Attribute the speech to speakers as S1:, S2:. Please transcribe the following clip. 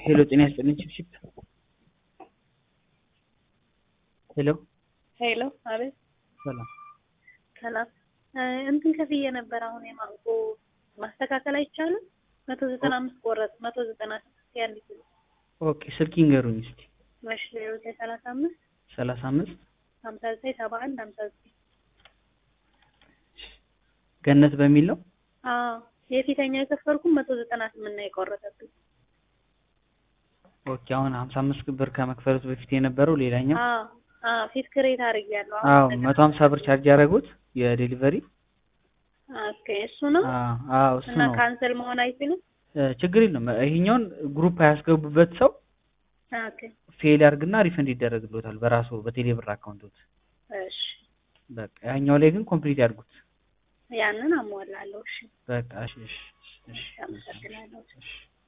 S1: ሄሎ ጤና ይስጥልኝ ቺፕቺፕ ሄሎ
S2: ሄሎ አቤት
S1: ሰላም
S2: ሰላም እ እንትን ከፍዬ ነበር አሁን የማንጎ ማስተካከል አይቻልም መቶ ዘጠና አምስት ቆረጥ መቶ ዘጠና ስድስት ያንድ ኪሎ
S1: ኦኬ ስልክ ይንገሩኝ እስቲ
S2: መሽ ዜሮ ዘጠኝ ሰላሳ አምስት
S1: ሰላሳ አምስት
S2: ሀምሳ ዘጠኝ ሰባ አንድ ሀምሳ ዘጠኝ
S1: ገነት በሚል ነው
S2: አዎ የፊተኛው የከፈልኩም መቶ ዘጠና ስምንት ነው የቆረጠብኝ
S1: ኦኬ አሁን ሀምሳ አምስት ብር ከመክፈሉት በፊት የነበረው ሌላኛው
S2: አዎ አዎ ፊት ክሬት አድርጌያለሁ
S1: አዎ መቶ ሀምሳ ብር ቻርጅ ያደረጉት የዴሊቨሪ
S2: ኦኬ እሱ ነው
S1: አዎ አዎ እሱ
S2: እና
S1: ነው
S2: ካንሰል መሆን አይችልም
S1: እ ችግር የለም ይሄኛውን ግሩፕ ያስገቡበት ሰው
S2: ኦኬ
S1: ፌል ያርግና ሪፈንድ ይደረግሎታል በራሱ በቴሌብር አካውንቶት
S2: እሺ
S1: በቃ ያኛው ላይ ግን ኮምፕሊት ያድርጉት
S2: ያንን አሟላለሁ እሺ
S1: በቃ እሺ እሺ እሺ
S2: አመሰግናለሁ
S1: እሺ